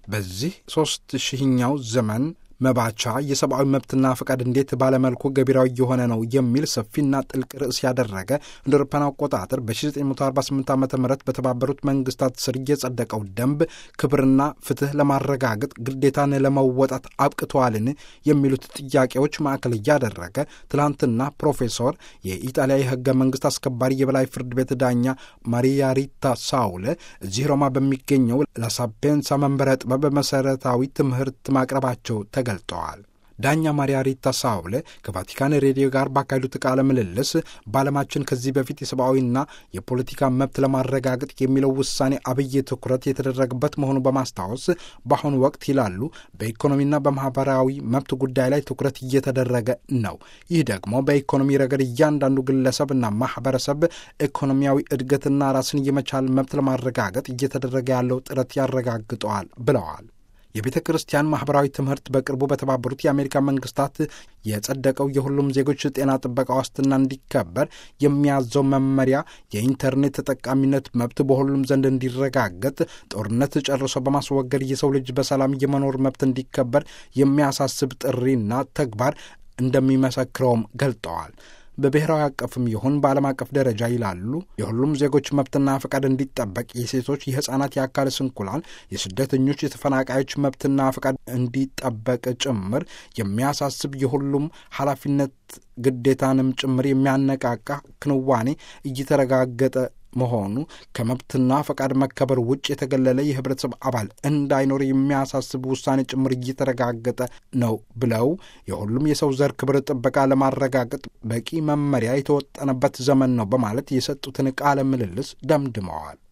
በዚህ ሦስት ሺህኛው ዘመን መባቻ የሰብአዊ መብትና ፈቃድ እንዴት ባለመልኩ ገቢራዊ የሆነ ነው የሚል ሰፊና ጥልቅ ርዕስ ያደረገ እንደ አውሮፓውያን አቆጣጠር በ1948 ዓ ም በተባበሩት መንግስታት ስር የጸደቀው ደንብ ክብርና ፍትህ ለማረጋገጥ ግዴታን ለመወጣት አብቅተዋልን የሚሉት ጥያቄዎች ማዕከል እያደረገ ትላንትና ፕሮፌሰር የኢጣሊያ የህገ መንግስት አስከባሪ የበላይ ፍርድ ቤት ዳኛ ማሪያ ሪታ ሳውለ እዚህ ሮማ በሚገኘው ላሳፔንሳ መንበረ ጥበብ መሰረታዊ ትምህርት ማቅረባቸው ተገልጠዋል። ዳኛ ማሪያ ሪታ ሳውለ ከቫቲካን ሬዲዮ ጋር ባካሄዱት ቃለ ምልልስ በዓለማችን ከዚህ በፊት የሰብአዊና የፖለቲካ መብት ለማረጋገጥ የሚለው ውሳኔ አብይ ትኩረት የተደረገበት መሆኑ በማስታወስ በአሁኑ ወቅት ይላሉ በኢኮኖሚና በማህበራዊ መብት ጉዳይ ላይ ትኩረት እየተደረገ ነው። ይህ ደግሞ በኢኮኖሚ ረገድ እያንዳንዱ ግለሰብና ማህበረሰብ ኢኮኖሚያዊ እድገትና ራስን የመቻል መብት ለማረጋገጥ እየተደረገ ያለው ጥረት ያረጋግጠዋል ብለዋል። የቤተ ክርስቲያን ማኅበራዊ ትምህርት በቅርቡ በተባበሩት የአሜሪካ መንግስታት የጸደቀው የሁሉም ዜጎች ጤና ጥበቃ ዋስትና እንዲከበር የሚያዘው መመሪያ የኢንተርኔት ተጠቃሚነት መብት በሁሉም ዘንድ እንዲረጋገጥ፣ ጦርነት ጨርሶ በማስወገድ የሰው ልጅ በሰላም የመኖር መብት እንዲከበር የሚያሳስብ ጥሪና ተግባር እንደሚመሰክረውም ገልጠዋል። በብሔራዊ አቀፍም ይሁን በዓለም አቀፍ ደረጃ ይላሉ የሁሉም ዜጎች መብትና ፈቃድ እንዲጠበቅ የሴቶች፣ የሕፃናት፣ የአካል ስንኩላን፣ የስደተኞች፣ የተፈናቃዮች መብትና ፈቃድ እንዲጠበቅ ጭምር የሚያሳስብ የሁሉም ኃላፊነት ግዴታንም ጭምር የሚያነቃቃ ክንዋኔ እየተረጋገጠ መሆኑ ከመብትና ፈቃድ መከበር ውጭ የተገለለ የህብረተሰብ አባል እንዳይኖር የሚያሳስብ ውሳኔ ጭምር እየተረጋገጠ ነው ብለው የሁሉም የሰው ዘር ክብር ጥበቃ ለማረጋገጥ በቂ መመሪያ የተወጠነበት ዘመን ነው በማለት የሰጡትን ቃለ ምልልስ ደምድመዋል።